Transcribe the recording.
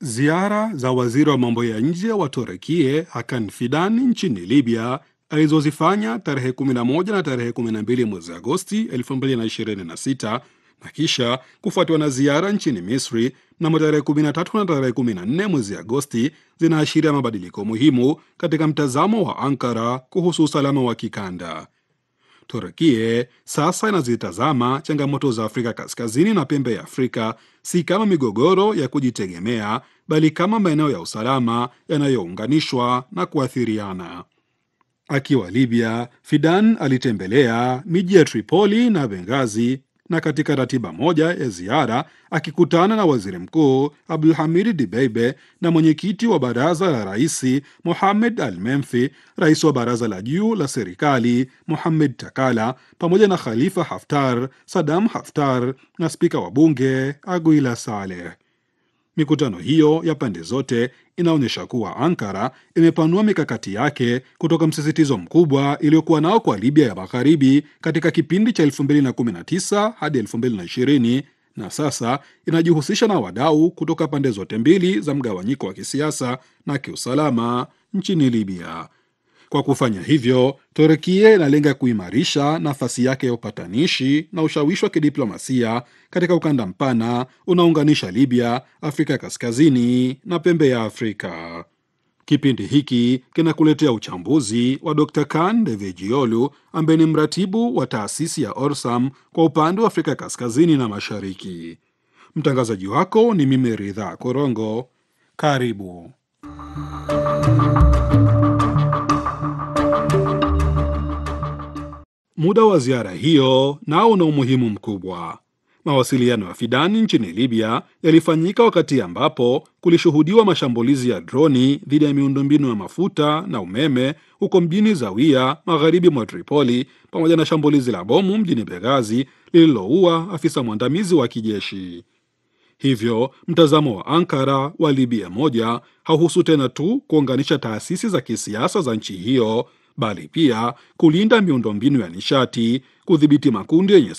Ziara za waziri wa mambo ya nje wa Turekie Hakan Fidan nchini Libya alizozifanya tarehe 11 na tarehe 12 mwezi Agosti 2026 na kisha kufuatiwa na ziara nchini Misri mnamo tarehe 13 na tarehe 14 mwezi Agosti zinaashiria mabadiliko muhimu katika mtazamo wa Ankara kuhusu usalama wa kikanda. Turukie sasa inazitazama changamoto za Afrika Kaskazini na pembe ya Afrika si kama migogoro ya kujitegemea, bali kama maeneo ya usalama yanayounganishwa na kuathiriana. Akiwa Libya, Fidan alitembelea miji ya Tripoli na Benghazi na katika ratiba moja ya ziara akikutana na waziri mkuu Abdulhamid Dibeibe na mwenyekiti wa baraza la raisi Mohamed Al Menfi, rais wa baraza la juu la serikali Mohamed Takala, pamoja na Khalifa Haftar, Sadam Haftar na spika wa bunge Aguila Saleh. Mikutano hiyo ya pande zote inaonyesha kuwa Ankara imepanua mikakati yake kutoka msisitizo mkubwa iliyokuwa nao kwa Libya ya magharibi katika kipindi cha 2019 hadi 2020 na sasa inajihusisha na wadau kutoka pande zote mbili za mgawanyiko wa kisiasa na kiusalama nchini Libya. Kwa kufanya hivyo, Turkia inalenga kuimarisha nafasi yake ya upatanishi na ushawishi wa kidiplomasia katika ukanda mpana unaounganisha Libya, Afrika Kaskazini na pembe ya Afrika. Kipindi hiki kinakuletea uchambuzi wa Dr. Kan Devejiolu ambaye ni mratibu wa taasisi ya Orsam kwa upande wa Afrika Kaskazini na Mashariki. Mtangazaji wako ni mimi Ridhaa Korongo. Karibu. Muda wa ziara hiyo nao una umuhimu mkubwa. Mawasiliano ya Fidani nchini Libya yalifanyika wakati ambapo kulishuhudiwa mashambulizi ya droni dhidi ya miundombinu ya mafuta na umeme huko mjini Zawia, magharibi mwa Tripoli, pamoja na shambulizi la bomu mjini Benghazi lililoua afisa mwandamizi wa kijeshi. Hivyo mtazamo wa Ankara wa Libya moja hauhusu tena tu kuunganisha taasisi za kisiasa za nchi hiyo bali pia kulinda miundombinu ya nishati, kudhibiti makundi yenye